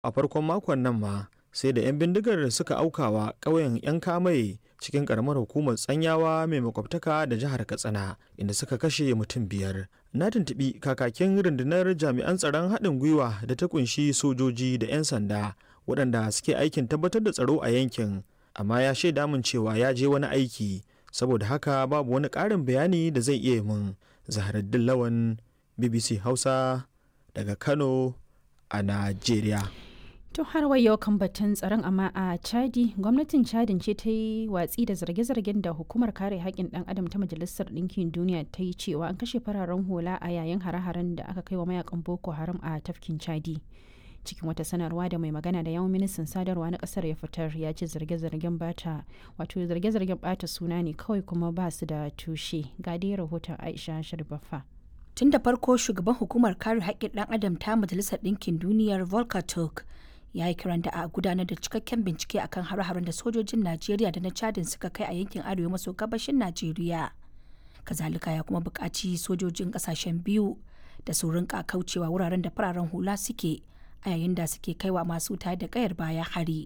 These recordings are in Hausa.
a farkon makon nan ma sai da 'yan bindigar suka aukawa ƙauyen 'yan kamai cikin ƙaramar hukumar tsanyawa mai makwabtaka da jihar katsina inda suka kashe mutum biyar na tuntuɓi kakakin rundunar jami'an tsaron haɗin gwiwa da ta kunshi sojoji da 'yan sanda waɗanda suke aikin tabbatar da tsaro a yankin amma ya shaida min cewa ya je wani aiki saboda haka babu wani ƙarin bayani da zai iya min zaharaddin lawan bbc hausa daga kano a najeriya To har wa yau kan batun tsaron amma a Chadi, gwamnatin Chadin ce ta yi watsi da zarge-zargen da hukumar kare haƙƙin ɗan adam ta Majalisar Ɗinkin Duniya ta yi cewa an kashe fararen hula a yayin hare-haren da aka kai wa mayakan Boko Haram a tafkin Chadi. Cikin wata sanarwa da mai magana da yawan ministan sadarwa na ƙasar ya fitar ya ce zarge-zargen bata wato zarge-zargen bata suna ne kawai kuma ba su da tushe. Ga dai rahoton Aisha Sharbaffa. Tun da farko shugaban hukumar kare haƙƙin ɗan adam ta Majalisar Ɗinkin Duniyar Volker Turk ya yi kiran da a gudanar da cikakken bincike akan hare-haren da sojojin najeriya da na chadin suka kai a yankin arewa maso gabashin najeriya kazalika ya kuma buƙaci sojojin ƙasashen biyu da su rinka kaucewa wuraren da fararen hula suke a yayin da suke kaiwa masu tayar da kayar baya hari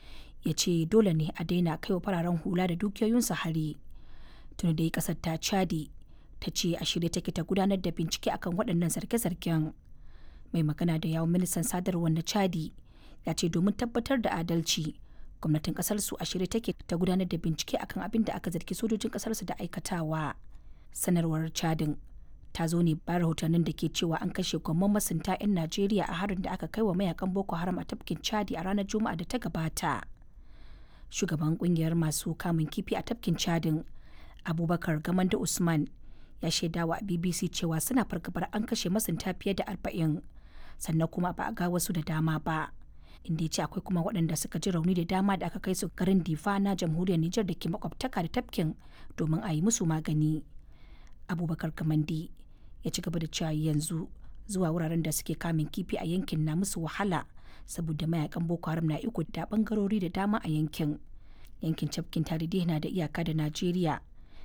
ya ce dole ne a daina kaiwa fararen hula da dukiyoyinsu hari tuni dai ƙasar ta chadi ta ce a shirye take ta gudanar da bincike akan waɗannan zarge-zargen mai magana da yawon ministan sadarwar na chadi ya ce domin tabbatar da adalci gwamnatin kasar su a shirye take ta gudanar da bincike akan abin da aka zargi sojojin kasar su da aikatawa sanarwar chadin ta zo ne bayan rahotannin da ke cewa an kashe gwamman masunta 'yan najeriya a harin da aka kai wa mayakan boko haram a tafkin chadi a ranar juma'a da ta gabata shugaban kungiyar masu kamun kifi a tafkin chadin abubakar gamanda usman ya shaidawa a bbc cewa suna fargabar an kashe masunta fiye da arba'in sannan kuma ba a ga wasu da dama ba inda ya ce akwai kuma waɗanda suka ji rauni da dama da aka kai su garin difa na jamhuriyar nijar da ke makwabtaka da tafkin domin a yi musu magani abubakar kamandi ya ci gaba da cewa yanzu zuwa wuraren da suke kamun kifi a yankin na musu wahala saboda mayakan boko haram na iko da bangarori da dama a yankin yankin tafkin tarihi na da iyaka da najeriya